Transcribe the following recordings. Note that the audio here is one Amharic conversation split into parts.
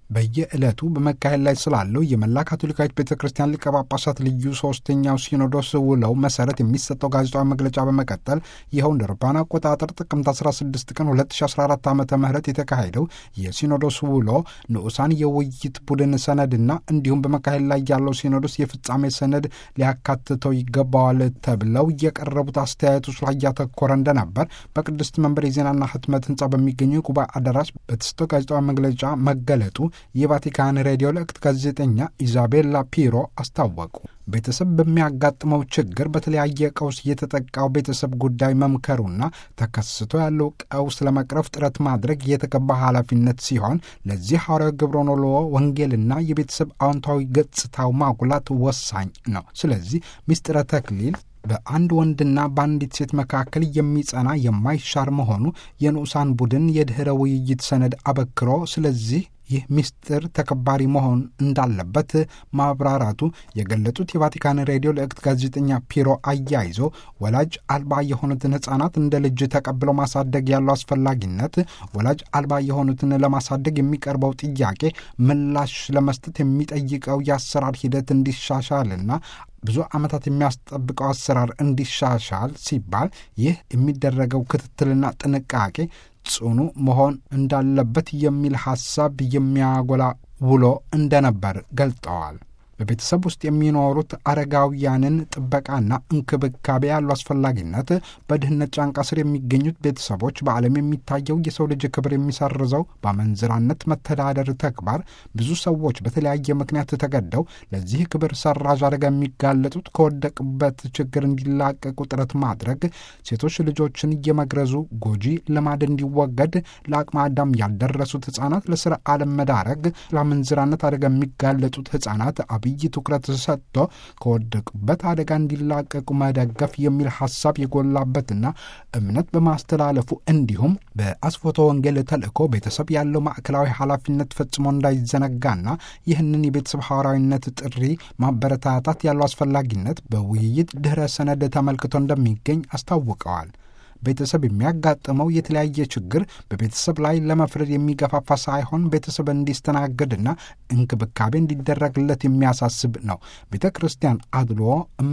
በየዕለቱ በመካሄድ ላይ ስላለው የመላ ካቶሊካዊት ቤተ ክርስቲያን ሊቀ ጳጳሳት ልዩ ሶስተኛው ሲኖዶስ ውለው መሰረት የሚሰጠው ጋዜጣዊ መግለጫ በመቀጠል ይኸው እንደ አውሮፓውያን አቆጣጠር ጥቅምት 16 ቀን 2014 ዓ ም የተካሄደው የሲኖዶስ ውሎ ንዑሳን የውይይት ቡድን ሰነድና እንዲሁም በመካሄድ ላይ ያለው ሲኖዶስ የፍጻሜ ሰነድ ሊያካትተው ይገባዋል ተብለው የቀረቡት አስተያየቶች ላይ ያተኮረ እንደነበር በቅድስት መንበር የዜናና ህትመት ህንፃ በሚገኘው የጉባኤ አዳራሽ በተሰጠው ጋዜጣዊ መግለጫ መገለጡ የቫቲካን ሬዲዮ ለእክት ጋዜጠኛ ኢዛቤላ ፒሮ አስታወቁ። ቤተሰብ በሚያጋጥመው ችግር በተለያየ ቀውስ የተጠቃው ቤተሰብ ጉዳይ መምከሩና ተከስቶ ያለው ቀውስ ለመቅረፍ ጥረት ማድረግ የተገባ ኃላፊነት ሲሆን ለዚህ ሐዋርያዊ ግብረ ኖሎ ወንጌልና የቤተሰብ አዎንታዊ ገጽታው ማጉላት ወሳኝ ነው። ስለዚህ ምስጢረ ተክሊል በአንድ ወንድና በአንዲት ሴት መካከል የሚጸና የማይሻር መሆኑ የንዑሳን ቡድን የድኅረ ውይይት ሰነድ አበክሮ ስለዚህ ይህ ምስጢር ተከባሪ መሆን እንዳለበት ማብራራቱ የገለጹት የቫቲካን ሬዲዮ ለእክት ጋዜጠኛ ፒሮ አያይዞ ወላጅ አልባ የሆኑትን ሕፃናት እንደ ልጅ ተቀብለው ማሳደግ ያለው አስፈላጊነት፣ ወላጅ አልባ የሆኑትን ለማሳደግ የሚቀርበው ጥያቄ ምላሽ ለመስጠት የሚጠይቀው የአሰራር ሂደት እንዲሻሻልና ብዙ ዓመታት የሚያስጠብቀው አሰራር እንዲሻሻል ሲባል ይህ የሚደረገው ክትትልና ጥንቃቄ ጽኑ መሆን እንዳለበት የሚል ሐሳብ የሚያጎላ ውሎ እንደነበር ገልጠዋል። በቤተሰብ ውስጥ የሚኖሩት አረጋውያንን ጥበቃና እንክብካቤ ያለው አስፈላጊነት፣ በድህነት ጫንቃ ስር የሚገኙት ቤተሰቦች፣ በዓለም የሚታየው የሰው ልጅ ክብር የሚሰርዘው በአመንዝራነት መተዳደር ተግባር፣ ብዙ ሰዎች በተለያየ ምክንያት ተገደው ለዚህ ክብር ሰራዥ አደጋ የሚጋለጡት ከወደቁበት ችግር እንዲላቀቁ ጥረት ማድረግ፣ ሴቶች ልጆችን እየመግረዙ ጎጂ ልማድ እንዲወገድ፣ ለአቅመ አዳም ያልደረሱት ሕፃናት ለስራ ዓለም መዳረግ፣ ለአመንዝራነት አደጋ የሚጋለጡት ሕፃናት አብይ ትኩረት ሰጥቶ ከወደቁበት አደጋ እንዲላቀቁ መደገፍ የሚል ሐሳብ የጎላበትና እምነት በማስተላለፉ እንዲሁም በአስፎቶ ወንጌል ተልእኮ ቤተሰብ ያለው ማዕከላዊ ኃላፊነት ፈጽሞ እንዳይዘነጋና ይህንን የቤተሰብ ሐዋርያዊነት ጥሪ ማበረታታት ያለው አስፈላጊነት በውይይት ድኅረ ሰነድ ተመልክቶ እንደሚገኝ አስታውቀዋል። ቤተሰብ የሚያጋጥመው የተለያየ ችግር በቤተሰብ ላይ ለመፍረድ የሚገፋፋ ሳይሆን ቤተሰብ እንዲስተናገድና እንክብካቤ እንዲደረግለት የሚያሳስብ ነው። ቤተ ክርስቲያን አድልዎ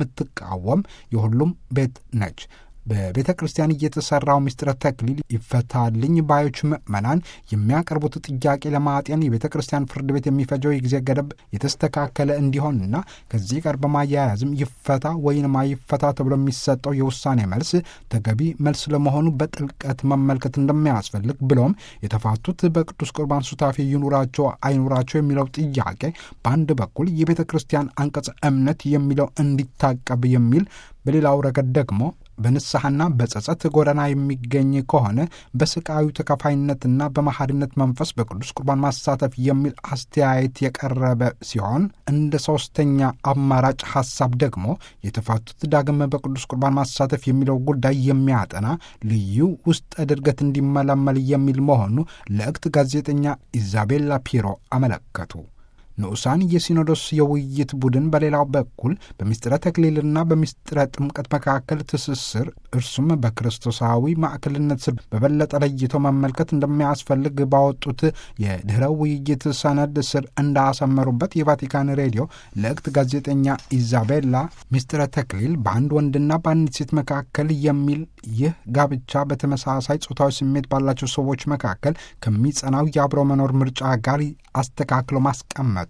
የምትቃወም የሁሉም ቤት ነች። በቤተ ክርስቲያን እየተሰራው ምስጢረ ተክሊል ይፈታልኝ ባዮች ምዕመናን የሚያቀርቡት ጥያቄ ለማጤን የቤተ ክርስቲያን ፍርድ ቤት የሚፈጀው የጊዜ ገደብ የተስተካከለ እንዲሆንና ከዚህ ጋር በማያያዝም ይፈታ ወይም አይፈታ ተብሎ የሚሰጠው የውሳኔ መልስ ተገቢ መልስ ለመሆኑ በጥልቀት መመልከት እንደሚያስፈልግ ብሎም የተፋቱት በቅዱስ ቁርባን ሱታፌ ይኑራቸው አይኑራቸው የሚለው ጥያቄ በአንድ በኩል የቤተ ክርስቲያን አንቀጽ እምነት የሚለው እንዲታቀብ የሚል በሌላው ረገድ ደግሞ በንስሐና በጸጸት ጎዳና የሚገኝ ከሆነ በስቃዩ ተካፋይነትና በመሐሪነት መንፈስ በቅዱስ ቁርባን ማሳተፍ የሚል አስተያየት የቀረበ ሲሆን እንደ ሶስተኛ አማራጭ ሐሳብ ደግሞ የተፋቱት ዳግም በቅዱስ ቁርባን ማሳተፍ የሚለው ጉዳይ የሚያጠና ልዩ ውስጠ ድርገት እንዲመለመል የሚል መሆኑ ለእክት ጋዜጠኛ ኢዛቤላ ፒሮ አመለከቱ። ንዑሳን የሲኖዶስ የውይይት ቡድን በሌላው በኩል በምስጢረ ተክሊልና በምስጢረ ጥምቀት መካከል ትስስር እርሱም በክርስቶሳዊ ማዕከልነት ስር በበለጠ ለይቶ መመልከት እንደሚያስፈልግ ባወጡት የድኅረ ውይይት ሰነድ ስር እንዳሰመሩበት የቫቲካን ሬዲዮ ለእክት ጋዜጠኛ ኢዛቤላ ምስጢረ ተክሊል በአንድ ወንድና በአንዲት ሴት መካከል የሚል ይህ ጋብቻ በተመሳሳይ ጾታዊ ስሜት ባላቸው ሰዎች መካከል ከሚጸናው የአብሮ መኖር ምርጫ ጋር አስተካክሎ ማስቀመጡ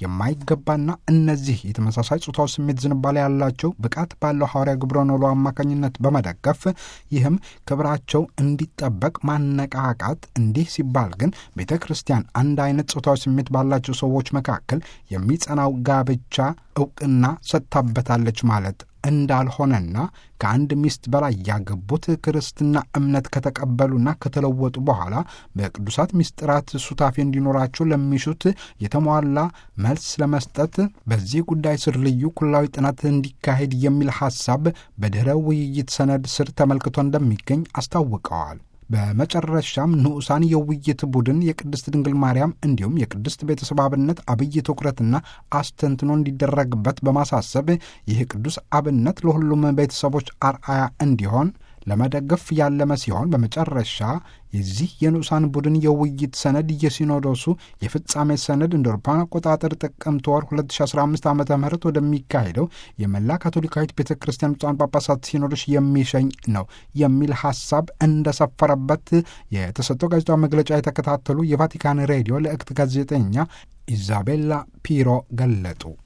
የማይገባና እነዚህ የተመሳሳይ ጾታው ስሜት ዝንባሌ ያላቸው ብቃት ባለው ሐዋርያ ግብረ ኖሎ አማካኝነት በመደገፍ ይህም ክብራቸው እንዲጠበቅ ማነቃቃት። እንዲህ ሲባል ግን ቤተ ክርስቲያን አንድ አይነት ጾታዊ ስሜት ባላቸው ሰዎች መካከል የሚጸናው ጋብቻ እውቅና ሰጥታበታለች ማለት እንዳልሆነና ከአንድ ሚስት በላይ ያገቡት ክርስትና እምነት ከተቀበሉና ከተለወጡ በኋላ በቅዱሳት ምስጢራት ሱታፌ እንዲኖራቸው ለሚሹት የተሟላ መልስ ለመስጠት በዚህ ጉዳይ ስር ልዩ ኩላዊ ጥናት እንዲካሄድ የሚል ሐሳብ በድኅረ ውይይት ሰነድ ስር ተመልክቶ እንደሚገኝ አስታውቀዋል። በመጨረሻም ንዑሳን የውይይት ቡድን የቅድስት ድንግል ማርያም እንዲሁም የቅድስት ቤተሰብ አብነት አብይ ትኩረትና አስተንትኖ እንዲደረግበት በማሳሰብ ይህ ቅዱስ አብነት ለሁሉም ቤተሰቦች አርአያ እንዲሆን ለመደገፍ ያለመ ሲሆን በመጨረሻ የዚህ የንዑሳን ቡድን የውይይት ሰነድ የሲኖዶሱ የፍጻሜ ሰነድ እንደ አውሮፓውያን አቆጣጠር ጥቅምት ወር 2015 ዓ ም ወደሚካሄደው የመላ ካቶሊካዊት ቤተ ክርስቲያን ብፁዓን ጳጳሳት ሲኖዶስ የሚሸኝ ነው የሚል ሀሳብ እንደሰፈረበት የተሰጠው ጋዜጣዊ መግለጫ የተከታተሉ የቫቲካን ሬዲዮ ልዕክት ጋዜጠኛ ኢዛቤላ ፒሮ ገለጡ።